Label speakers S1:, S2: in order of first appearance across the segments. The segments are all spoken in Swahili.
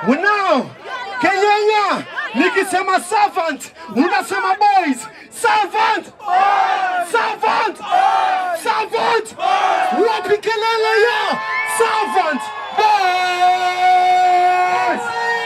S1: Unao Kenyanya, nikisema servant unasema boys. Servant, servant, servant. Wapi kelele ya servant boys?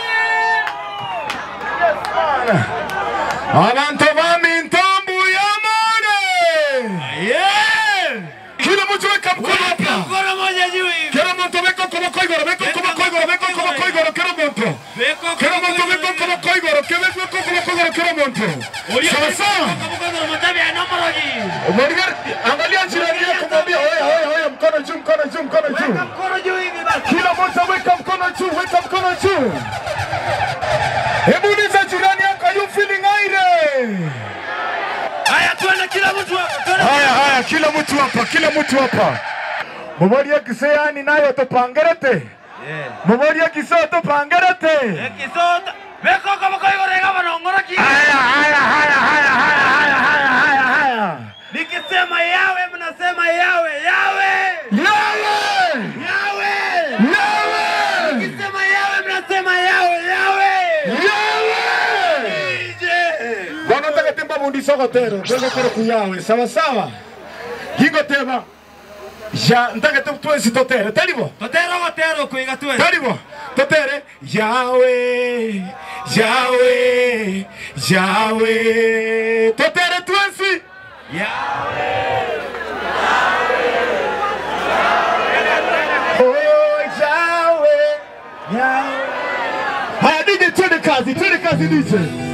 S1: Abantu bami ntambu ya mone. Yeah. Kila mtu weka mkono hapa.
S2: Mkono moja juu hivi.
S1: Kila mtu weka mkono kwa igoro, weka mkono kwa igoro, weka mkono kwa igoro, kila mtu.
S2: Beko
S1: Kila mtu weka mkono kwa igoro, kila mtu weka mkono kwa igoro, kila mtu. Sawa sawa.
S2: Mkono mtabi ya nomoroji.
S1: Umarigar, angalia jirani yako mwambie hoya hoya hoya, mkono juu, mkono juu, mkono juu.
S2: Mkono juu hivi basi.
S1: Kila mtu weka mkono juu, weka mkono juu. Hebu uliza jirani yako, are you feeling aire?
S2: Haya tuende kila mtu hapa. Tuende.
S1: Haya haya, kila mtu hapa, kila mtu hapa. Mubaria kiseyani nayo tupangerete. Mubaria kiseo tupangerete.
S2: Ekisota. Beko kama kwa hiyo rega na ngoroki.
S1: Haya haya haya haya haya haya haya haya haya.
S2: Nikisema yawe mnasema yawe yawe.
S1: Yawe!
S2: Yawe.
S1: Yawe!
S2: Nikisema yawe mnasema yawe yawe.
S1: Yawe!
S2: Ije.
S1: Bwana nataka temba mundi sokotero, bego koro kuyawe, sawa sawa. Hingo tema. Ja, ntaka tu tuensi totere, talibo.
S2: Totero gotero kuiga tuwe.
S1: Talibo. Totere. Yawe. Yawe. Yawe. Totere tuensi. Oh, Yahweh, Yahweh. Haya, DJ, twende kazi, twende kazi DJ.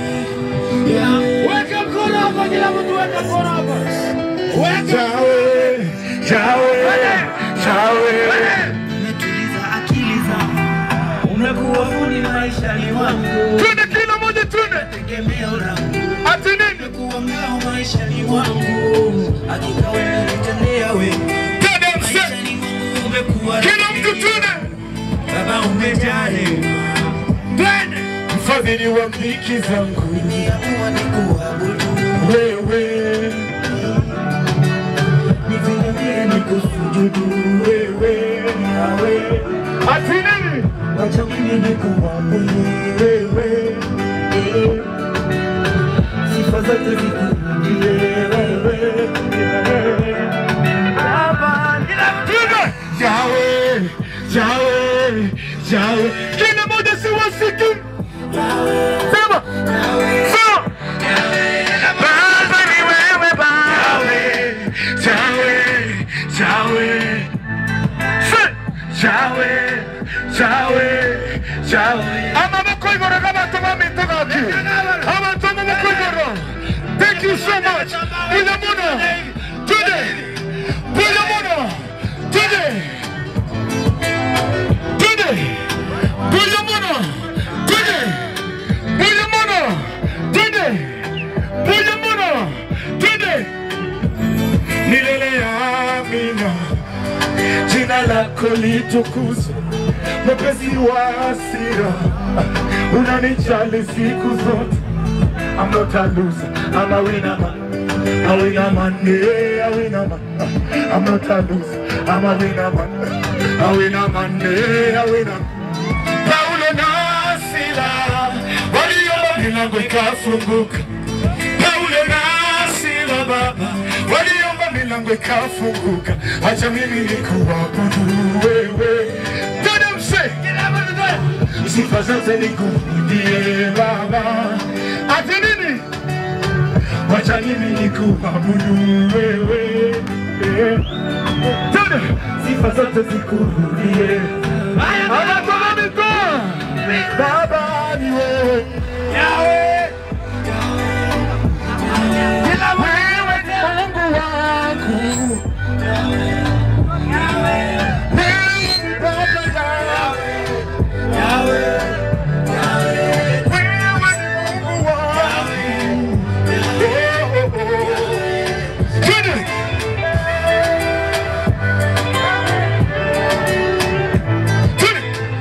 S2: Weka mkono hapa kila mtu weka mkono hapa. Weka.
S1: Yahweh, Yahweh, Yahweh.
S2: Umetuliza akili zangu. Umekuwa fundi maishani mwangu.
S1: Twende kila moja, twende.
S2: Tegemeo langu.
S1: Ati nini?
S2: Umekuwa ngao maishani mwangu. Hakika wewe unitendea wema.
S1: Twende mse.
S2: Maishani mwangu umekuwa
S1: Kila mtu twende.
S2: Baba umejaa rehema. Twende.
S1: Mfadhili wa mziki zangu
S2: Niamua nikuabudu.
S1: wewe,
S2: Nivumilie nikusujudu.
S1: wewe, Yahweh. Ati nini?
S2: Wacha mimi nikuabudu.
S1: Wewe,
S2: Sifa zote zikurudie wewe. Baba, kila mtu
S1: twende. Yahweh, Yahweh, Yahweh. Kila moja si wasiku. Sema. Sema. Baba ni wewe Baba. Yahweh, Yahweh. Se- Yahweh, Yahweh, Yahweh. Amaboko igoro g'abantu bamitogaki. Abantu amaboko igoro. Thank you so much. Bula muno. Today. Bula muno. Today. Today. Bula muno. Today. Bula muno. Today. Bula muno. Today. Milele amina jina lako litukuzwe, mwepesi wa hasira, unanijali siku zote. I'm not a loser, I'm a winner man. A winner man, yeah, a winner man. I'm not a loser, I'm a winner man. A winner man, yeah, a winner Paulo na Sila waliomba milango ikafunguka. Paulo na Sila baba waliomba milango ikafunguka. Acha mimi nikuabudu wewe. Tena mse sifa zote nikurudie Baba. Ati nini? Wacha mimi nikuabudu wewe. Tena sifa zote zikurudie. Anatoa mikono. Baba ni wewe.
S2: Yahweh. Kila mtu
S1: Wewe ni Mungu wangu. Wewe ni Baba yangu.
S2: Yahweh.
S1: Wewe ni Mungu wangu. Oh, oh, oh. Twende. Twende.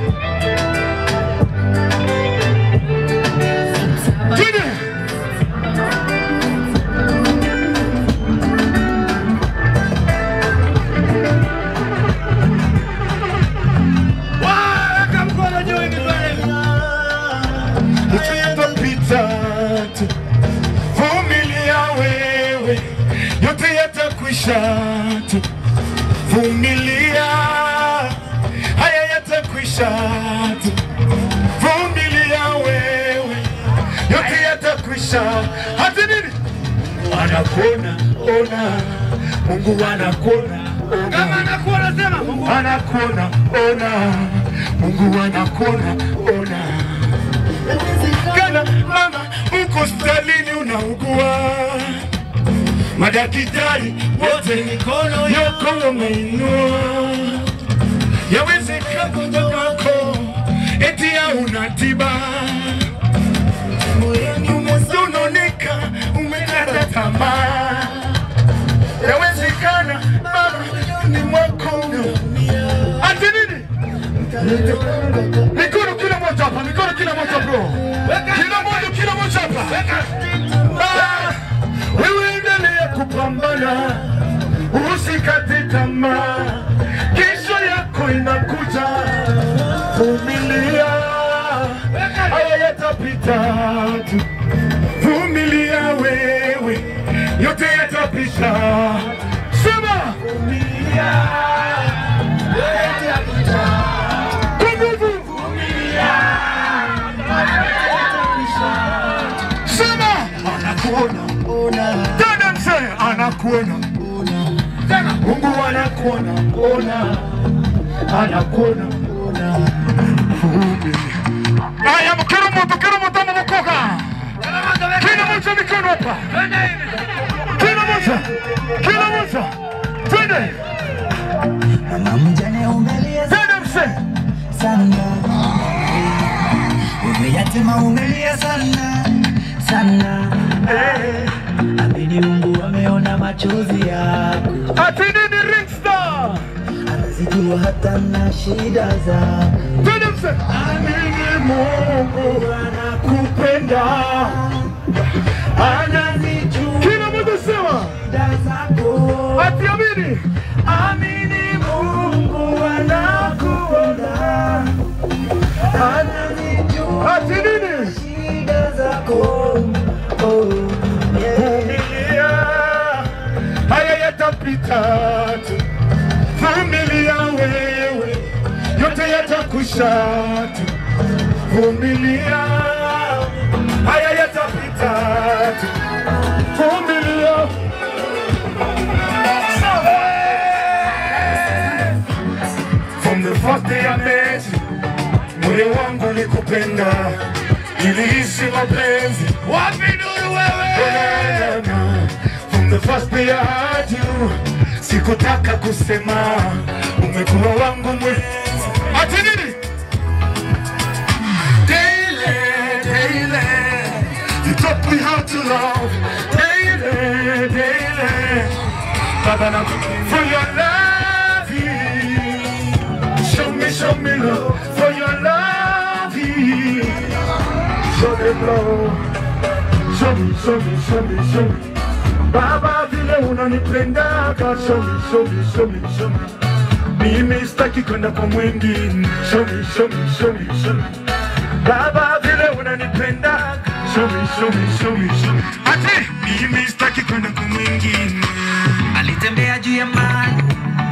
S1: yatapita tu. Vumilia wewe, yote yatakwisha tu. Vumilia, haya yatakwisha tu. Vumilia wewe, yote yatakwisha. Hata nini? Anakuona, ona, Mungu anakuona,
S3: Kama
S1: ona
S3: anakuona sema Mungu.
S1: anakuona ona, Mungu anakuona ona. Kana mama uko hospitalini unaugua, madaktari wote mikono yako wameinua, yawezekana mtoto wako eti hauna tiba, moyoni umesononeka, umekata tamaa yawezekana baba ni mwako unaumia. Ati nini? Mikono kila moja hapa, mikono kila moja bro, kila moja kila moja hapa. Ah, Wewe endelea kupambana, usikate tamaa, kesho yako inakuja. Vumilia, haya yatapita tu. Vumilia wewe, yote yatapita. Sema vumilia, yote yatapita. Kwa nguvu vumilia, sema anakuona, tena mzee anakuona, Mungu anakuona, ona, anakuona, vumilia. Haya, mkero moto, kero moto, mwokoka. Kila moja mikono hapa. Kila moja. Kila moja. Twende.
S2: Mama mjane umelia
S1: Twende mse.
S2: sana, umeyatema umelia sana sana.
S1: Eh.
S2: Amini Mungu ameona machozi yako,
S1: Ati nini Ringstar?
S2: anazijua hata na shida zako.
S1: Twende mse. Amini Mungu anakupenda. Anazijua. Kila moja sema.
S2: Shida zako
S1: Ati amini. Amini Mungu anakuona.
S2: anazijua
S1: Ati nini?
S2: shida zako. Oh, yeah.
S1: Vumilia, haya yatapita tu. Vumilia wewe, yote yatakwisha tu. Vumilia, haya yatapita tu. Vumilia. From the first day I met you, moyo wangu nikupenda, nilihisi mapenzi
S3: Wapi nuru wewe?
S1: From the first day I had you, sikutaka kusema, umekuwa wangu mwenzi. Ati nini? Daily, daily, you taught me how to love. Daily, daily, Baba na for your love, show me, show me love for your love. Show them love. Show me, show me, show me, show me. Baba vile unanipendaga, show me, show me, show me, show me. Mimi sitaki kwenda kwa mwingine. Show me, show me, show me, show me. Baba vile unanipenda, show me, show me, show me, show me. Ati mimi sitaki kwenda kwa mwingine.
S2: Alitembea juu ya maji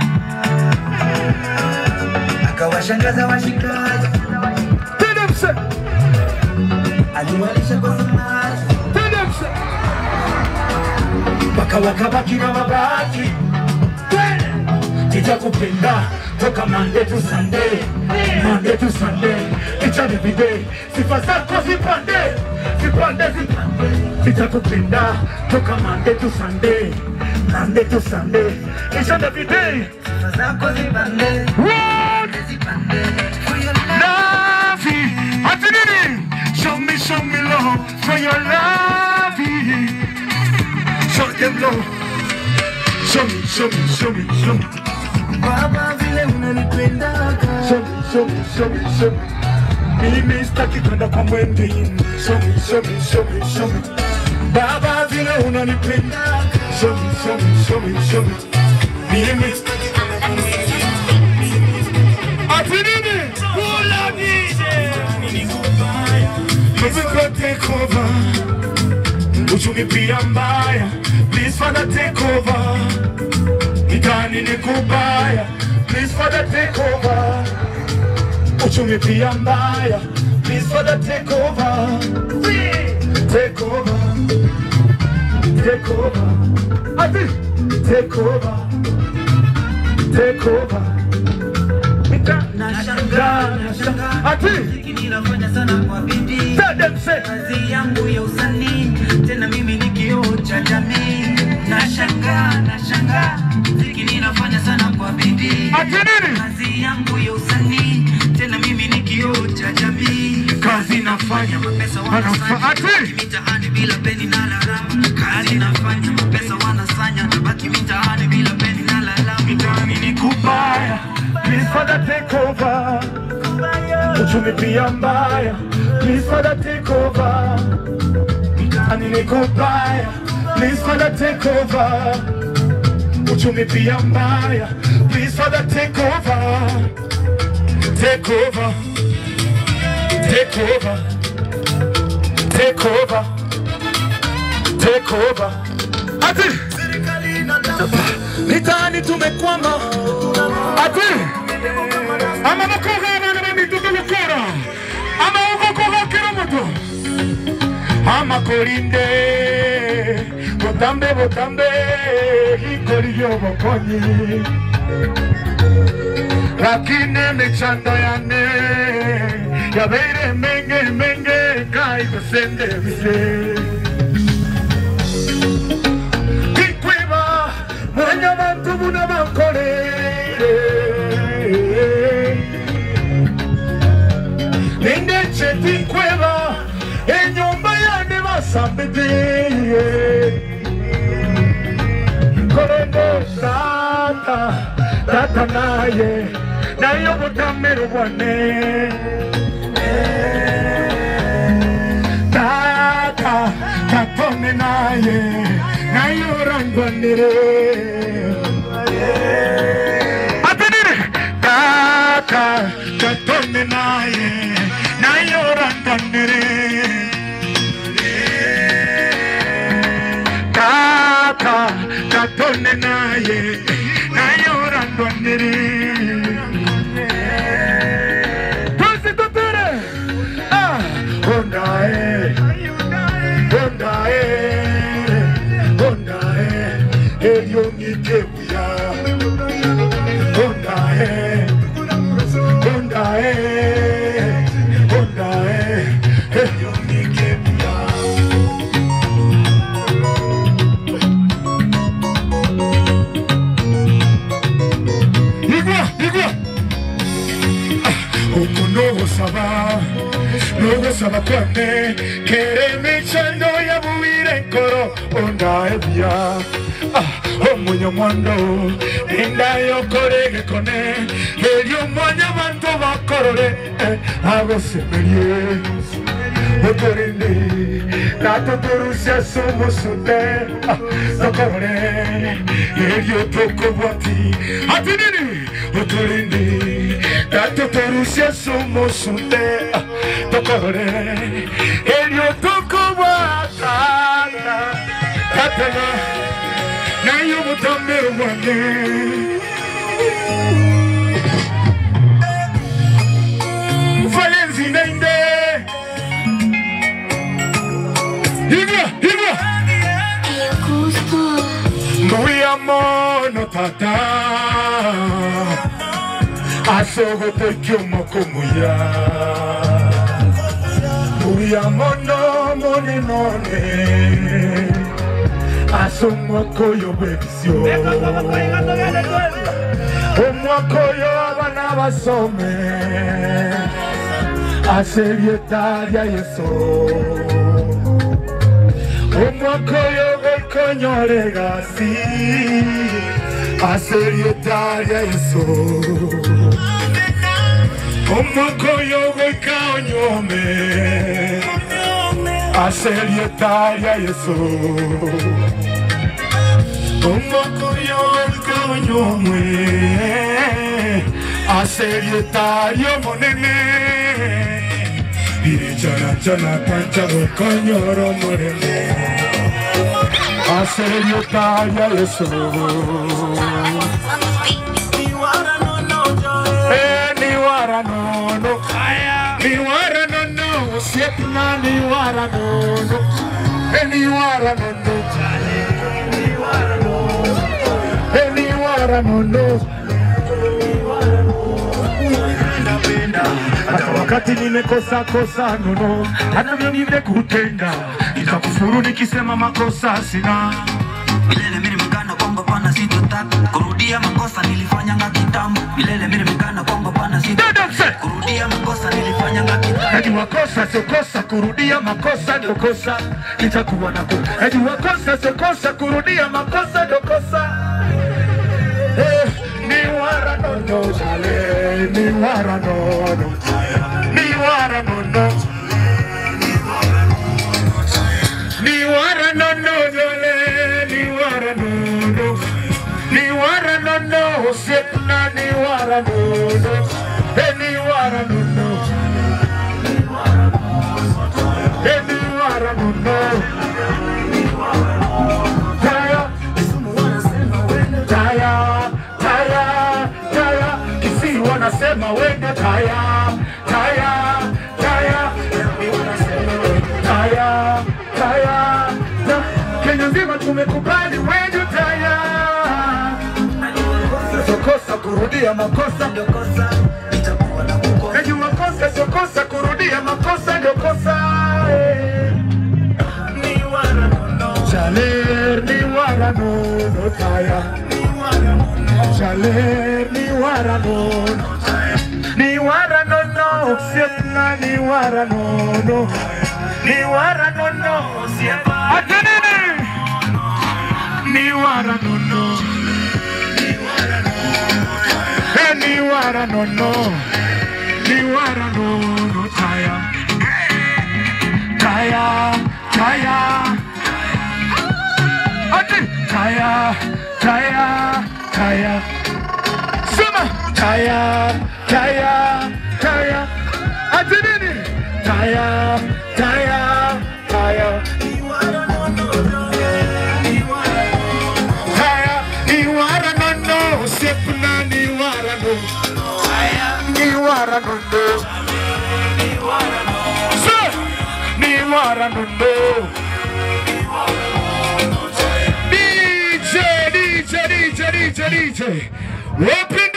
S2: akawashangaza washikaji,
S1: Tende mse,
S2: aliwalisha kwa samaki
S1: tende mse. Mpaka wakabaki na mabaki. Tende. Nitakupenda toka Monday to Sunday, Monday to Sunday, each and every day. Sifa zako zipande, zipande, zipande. Nitakupenda toka Monday to Sunday, Monday to Sunday, each and every day.
S2: sifa zako zipande
S1: What?
S2: zipande for your love.
S1: Love, ati nini? Show me, show me love for your love. Show them love. Show me, show me, show me, show me.
S2: Baba vile unanipendaga
S1: Show me, show me, show me, show me. Mimi sitaki kwenda kwa mwingine. Show me, show me, show me, show me. Baba vile unanipenda. Show me, show me, show me, show me. Mimi sitaki kwenda kwa mwingine. Ati nini?
S3: Kula nije.
S1: Please Father take over. Uchumi pia mbaya. Please Father take over. Mitaani ni kubaya. Please Father take over. Uchumi pia mbaya. Please Father take over. Take over. Take over. Ati. Take over. Take over. Mita-
S2: Nashangaa, nashangaa.
S1: Ati.
S2: Muziki ninafanya sana kwa bidii.
S1: Tell them say.
S2: kazi yangu ya usanii tena mimi ni kioo cha jamii nashangaa nashangaa muziki ninafanya sana kwa bidii
S1: Ati nini?
S2: kazi yangu ya usanii tena mimi ni kioo cha jamii
S1: Kazi nafanya.
S2: mapesa
S1: Anafa- Ati.
S2: wanasanya mitaani bila peni na lalama kazi nafanya mapesa wanasanya nabaki mitaani bila peni na lalama
S1: Mitaani ni kubaya. Please Father take over. Uchumi pia mbaya. Please Father take over. Mitaani ni kubaya. Please Father take over. Uchumi pia mbaya. Please Father take over. Take over. Take over. Take over. Take over. Ati. Mitaani tumekwama. Ati. Ama makoga abana bamituka gukora. Ama ugokoga kira muto. Ama kolinde. Botambe botambe. Hikori yobokonyi. Lakini michando yane. Yabeire menge menge. Kai kusende bise. Kikweba. Mwenye bantu muna bakolere. Nindece tikweba enyumba yane basambideye Korendo tata tata naye nayo butamero bwane Tata katone naye nayo rangwanire Atenere Tata katone naye nayo rangwanire Tata katone naye nayo rangwanire Tusi tutere Ah Hondae Hondae Hondae Elio ngikebuya Hondae Hondae Hondae Elio ngikebuya Igwa, igwa Uko nogosaba Nogosaba kwane Kere michando ya buire nkoro Onda ebya Ah, omunyo mwando Inda yokorege kone Elio mwanya bantu bakorore eh, Agosemerie Otorinde Natotorusya sumusute Ah, Tokorore Elio tokobwati Ati nini Otorinde Natotorusya sumusute Ah, Tokorore Elio tokobwata Katana Nayo mutamero mwane Valenzi nende Hivyo, hivyo Mbuya mono tata Asogote kyomoko muya Mbuya mono mone none Asomoko yobekisyo Omwako yo abana basome Aserieta lya Yesu Omwaka oyo gwekonyola gasi Aserieta lya Yesu Omwaka oyo gwekanyome Aserieta lya Yesu Omwaka oyo gwekanyome Aserieta lyo monene Irichana chana pancha gokonyoro murembe Asereyotaya Yesu Eh, ni wara nono Ni wara nono Usiepna ni wara nono Eh, ni wara nono Eh, ni wara nono hata wakati nimekosa kosa nono, hata vyo nimekutenda, nitakufuru nikisema makosa sina.
S2: Milele mimi nimekana kwamba pana sitotaka kurudia makosa nilifanyanga kitambo. Milele mimi nimekana kwamba pana
S1: Dada mse!
S2: sitotaka kurudia makosa nilifanyanga kitambo.
S1: Najua kosa sio kosa, kurudia makosa ndio kosa, nitakuwa na kosa. Najua kosa sio kosa, kurudia makosa ndio kosa. Eh, ni wara nono jale, ni wara nono, ni wara nono. Ni wara nono jale, ni wara nono, ni wara nono, usiepna ni wara nono, eh, ni wara nono. Any wara nono. Taya, taya, taya, taya. Kisi wanasema wende taya, taya, taya. Taya, taya, ta- Kenya nzima tumekubali wende taya. Sio kosa kurudia makosa
S2: Ndio kosa nitakuwa na kukosa.
S1: Najua kosa sio kosa, kurudia makosa ndio kosa. eh. Jaler ni wara nono taya, jaler ni wara nono, ni wara nono siepna ni wara nono, ni wara nono siepna. Atenene ni wara nono, eh ni wara nono, ni wara nono taya, taya, taya. Ati taya, taya, taya. Sema taya, taya, taya. Ati nini? Taya, taya, taya. Taya, ni wara nono, sepna ni wara no. Ni wara nono. Se, ni wara nono. DJ, DJ, DJ, DJ, DJ. Open